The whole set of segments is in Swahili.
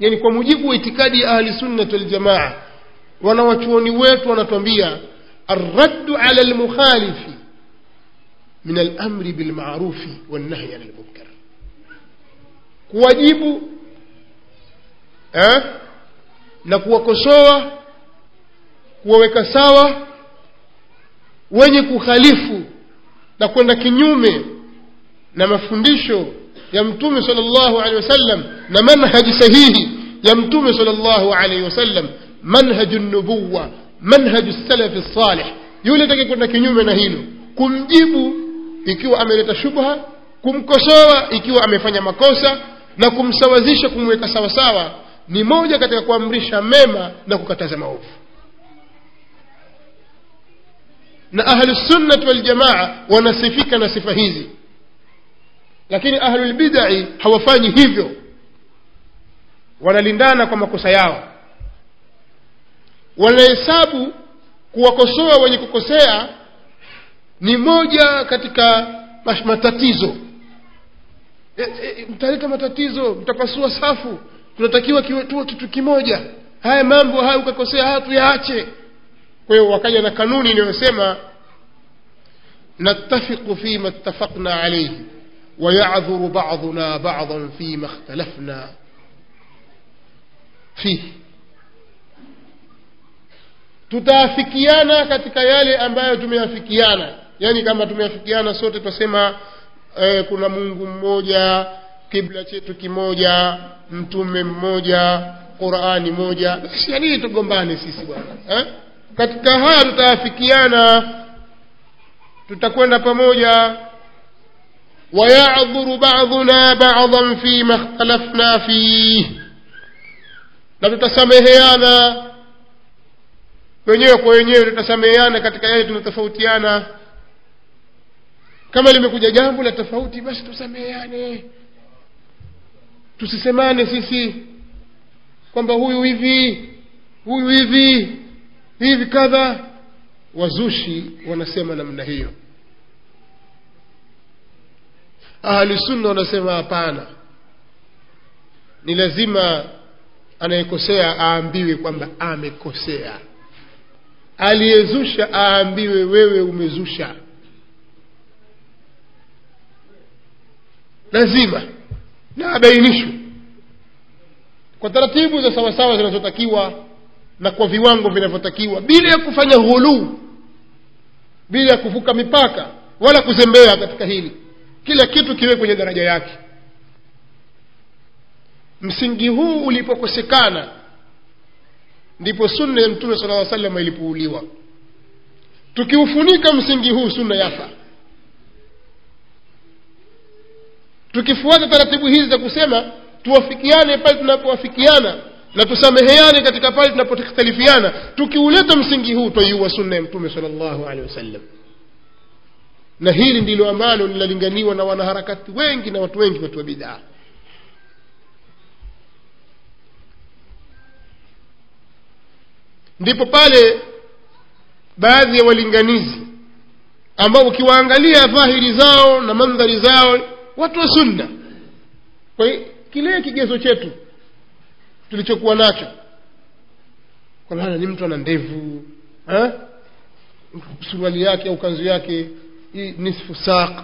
yani kwa mujibu wa itikadi ya ahli sunnati waljamaa wanawachuoni wetu wanatuambia arraddu ala lmukhalifi min alamri bilmarufi wannahyi ani lmunkar kuwajibu eh? na kuwakosoa kuwaweka sawa wenye kukhalifu na kwenda kinyume na mafundisho ya mtume sallallahu alaihi wasallam na manhaji sahihi ya mtume sallallahu alaihi wasallam manhaju nubuwa manhaju salafi salih yule atake kwenda kinyume na hilo kumjibu ikiwa ameleta shubha kumkosoa ikiwa amefanya makosa na kumsawazisha kumweka sawasawa ni moja katika kuamrisha mema na kukataza maovu na ahlusunnati waljamaa wanasifika na sifa hizi lakini ahlulbidai hawafanyi hivyo wanalindana kwa makosa yao wanahesabu kuwakosoa wenye kukosea ni moja katika matatizo e, e, mtaleta matatizo mtapasua safu tunatakiwa tuwe kitu kimoja haya mambo haya ukakosea haya tuyaache kwa hiyo wakaja na kanuni inayosema nattafiqu fima ittafaqna alayhi ويعذر بعضنا بعضا فيما اختلفنا فيه tutaafikiana katika yale ambayo tumeafikiana yaani kama tumeafikiana sote tutasema eh, kuna mungu mmoja kibla chetu kimoja mtume mmoja qurani moja basi yanini tugombane sisi bwana eh? katika haya tutaafikiana tutakwenda pamoja ويعذر بعضنا بعضا فيما اختلفنا فيه na tutasameheana wenyewe kwa wenyewe tutasameheana katika yale tunatofautiana kama limekuja jambo la tofauti basi tusameheane tusisemane sisi kwamba huyu hivi huyu hivi hivi kadha wazushi wanasema namna hiyo ahli sunna wanasema hapana ni lazima anayekosea aambiwe kwamba amekosea aliyezusha aambiwe wewe umezusha lazima na abainishwe kwa taratibu za sawasawa zinazotakiwa na kwa viwango vinavyotakiwa bila ya kufanya ghuluu bila ya kuvuka mipaka wala kuzembea katika hili kila kitu kiwe kwenye daraja yake msingi huu ulipokosekana ndipo sunna ya mtume sala llaw salama ilipouliwa tukiufunika msingi huu sunna yafa tukifuata taratibu hizi za kusema tuwafikiane pale tunapowafikiana na tusameheane katika pale tunapokhtalifiana tukiuleta msingi huu twaiua sunna ya mtume sala llahu alehi wasallam na hili ndilo ambalo linalinganiwa na wanaharakati wengi na watu wengi watu wa bidaa ndipo pale baadhi ya walinganizi ambao ukiwaangalia dhahiri zao na mandhari zao watu wa sunna kwa kile kigezo chetu tulichokuwa nacho kwa maana ni mtu ana ndevu suruali yake au kanzu yake hii nisfu saq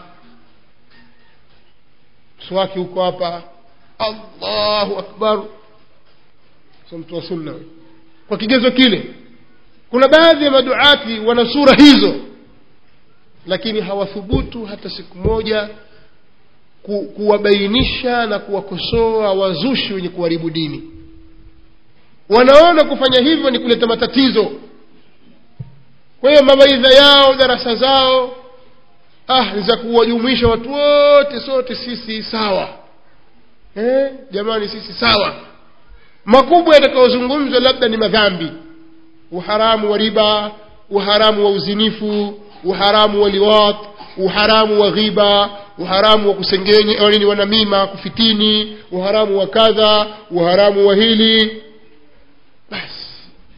mswaki huko hapa allahu akbar so mtu wa sunna kwa kigezo kile kuna baadhi ya maduati wana sura hizo lakini hawathubutu hata siku moja ku, kuwabainisha na kuwakosoa wazushi wenye kuharibu dini wanaona kufanya hivyo ni kuleta matatizo kwa hiyo mawaidha yao darasa zao ah ni za kuwajumuisha watu wote sote sisi sawa eh, jamani sisi sawa makubwa yatakayozungumzwa labda ni madhambi uharamu wa riba uharamu wa uzinifu uharamu wa liwat uharamu wa ghiba uharamu wa kusengenya nini wanamima kufitini uharamu wa kadha uharamu wa hili basi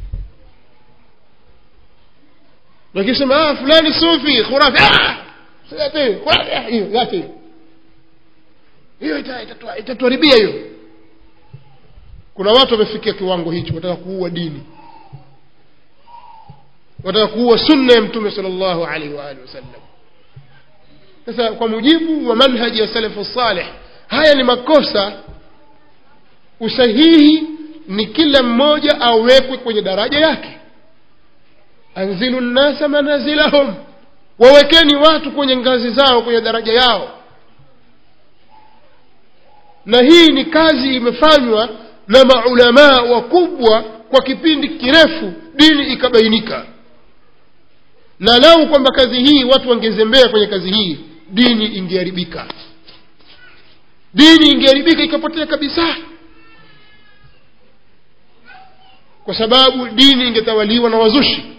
wakisema ah, fulani sufi khurafi ah! hiyo yake hiyo itatuharibia hiyo kuna watu wamefikia kiwango hicho wataka kuua dini wataka kuua sunna ya mtume sallallahu alaihi wa alihi wasallam sasa kwa mujibu wa manhaji ya salafu salih haya ni makosa usahihi ni kila mmoja awekwe kwenye daraja yake anzilu nnasa manazilahum wawekeni watu kwenye ngazi zao kwenye daraja yao na hii ni kazi imefanywa na maulamaa wakubwa kwa kipindi kirefu dini ikabainika na lau kwamba kazi hii watu wangezembea kwenye kazi hii dini ingeharibika dini ingeharibika ikapotea kabisa kwa sababu dini ingetawaliwa na wazushi